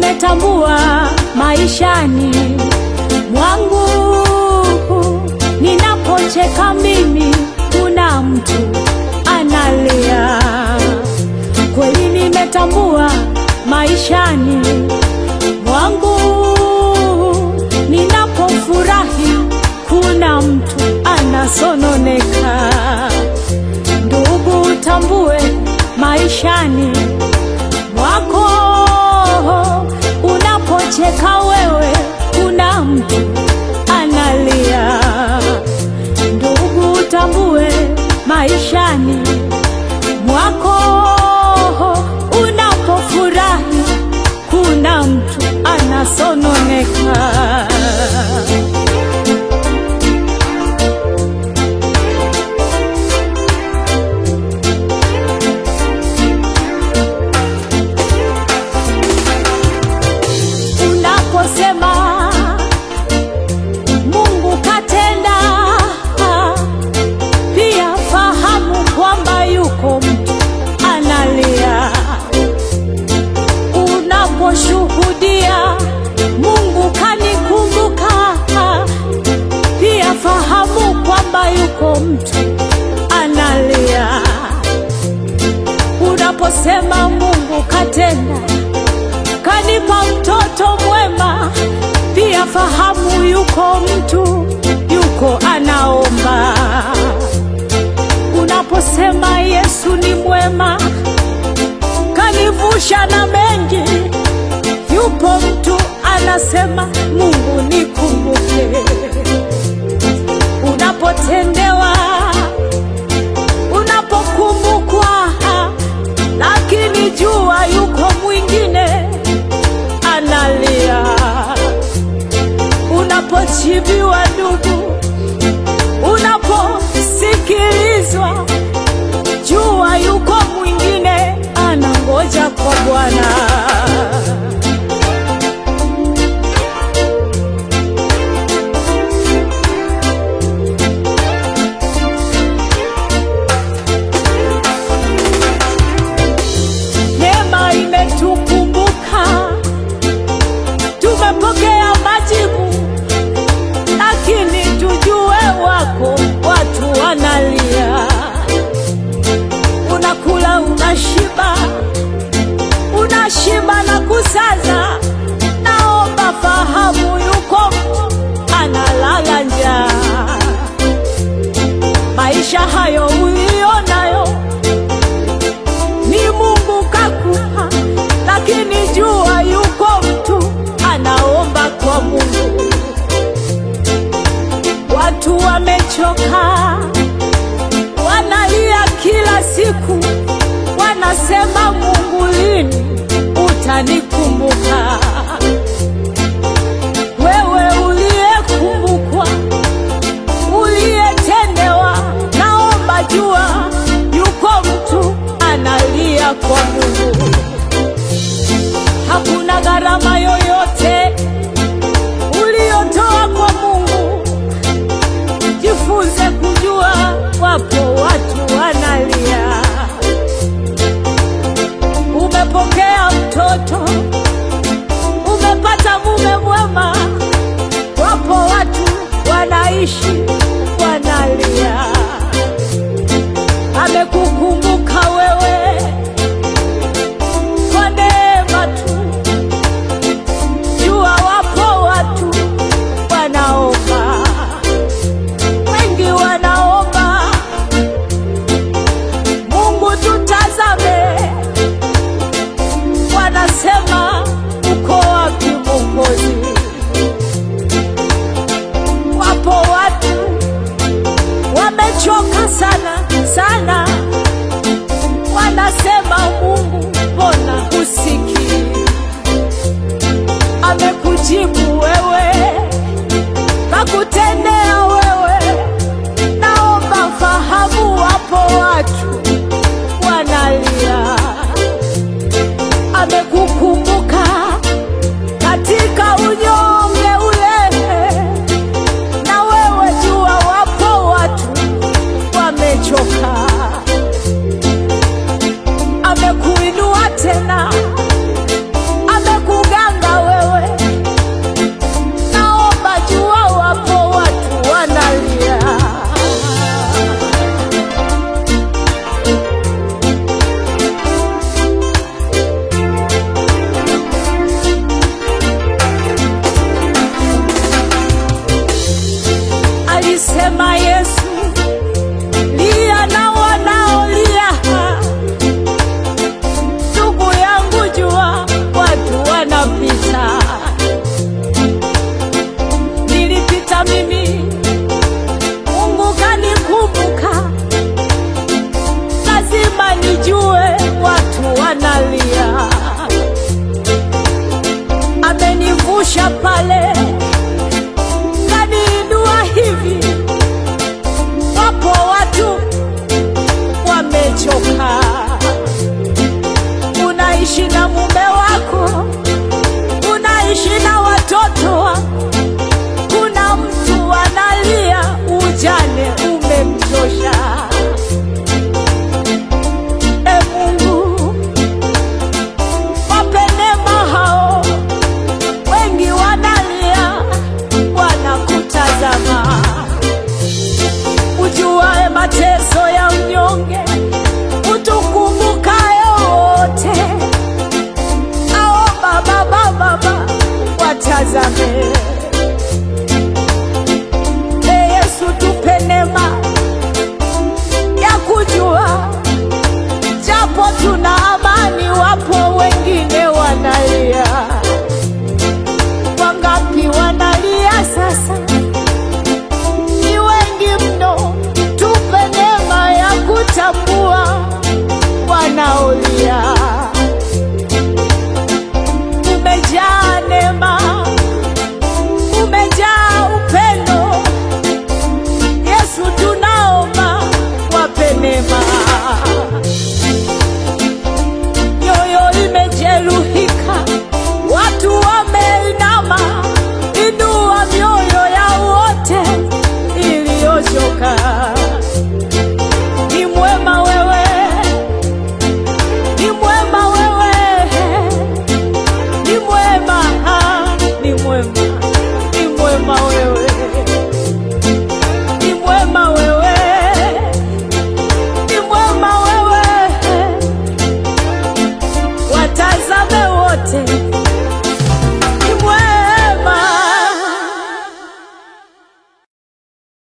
nimetambua maishani mwangu, ninapocheka mimi, kuna mtu analia. Kweli nimetambua maishani mwangu, ninapofurahi, kuna mtu anasononeka. Ndugu, utambue maishani mwako, unapocheka wewe, kuna mtu analia. Ndugu, utambue maishani mwako, unapofurahi, kuna mtu anasononeka. Unaposema Mungu katenda, pia fahamu kwamba yuko mtu analia. Unaposhuhudia Mungu kanikumbuka, pia fahamu kwamba yuko mtu analia. Unaposema Mungu katenda kanipa mtoto mwema, pia fahamu yuko mtu yuko anaomba. Unaposema Yesu ni mwema, kanivusha na mengi, yupo mtu anasema Mungu nikumbuke. Unapotendewa, unapokumbukwa, lakini jua yuko mwingine analia. Unapochibiwa ndugu, unaposikilizwa, jua yuko mwingine anangoja kwa Bwana. Neema imetukumbuka, tumepokea majibu, lakini tujue wako watu wanalia. Unakula, unashiba, unashiba na kusaza. Naomba fahamu, yuko analala njaa. Maisha hayo ulionayo ni Mungu kakupa, lakini jua yuko mtu anaomba kwa Mungu. Watu wamechoka, wanalia kila siku, wanasema Mungu, lini utanikumbuka? Wewe uliyekumbukwa, uliyetendewa, naomba jua yuko mtu analia kwa Mungu. Hakuna gharama yoyote uliyotoa kwa Mungu. Jifunze kujua wapo watu wanalia. Umepokea mtoto, umepata mume mwema, wapo watu wanaishi wanalia. Amekukumbuka wewe kwa neema tu, jua wapo watu wanaomba, wengi wanaomba, Mungu tutazame, wanasema uko wapi Mwokozi? Wapo watu wamechoka sana sana, wanasema Mungu, mbona husikii? Amekujibu wewe, kakutendea wewe. Naomba fahamu, wapo watu wanalia. Amekukumbuka katika unyonge ule, na wewe jua, wapo watu wamechoka. Amekuinua tena, amekuganga pale kaniinua hivi. Wapo watu wamechoka, unaishi na mume wako, unaishi na watoto wako, kuna mtu analia, ujane umemchosha. E Mungu, wape neema hao, wengi wanalia, wanakutazama. Ujuae mateso ya mnyonge, utukumbukaye wote, naomba Baba, Baba watazame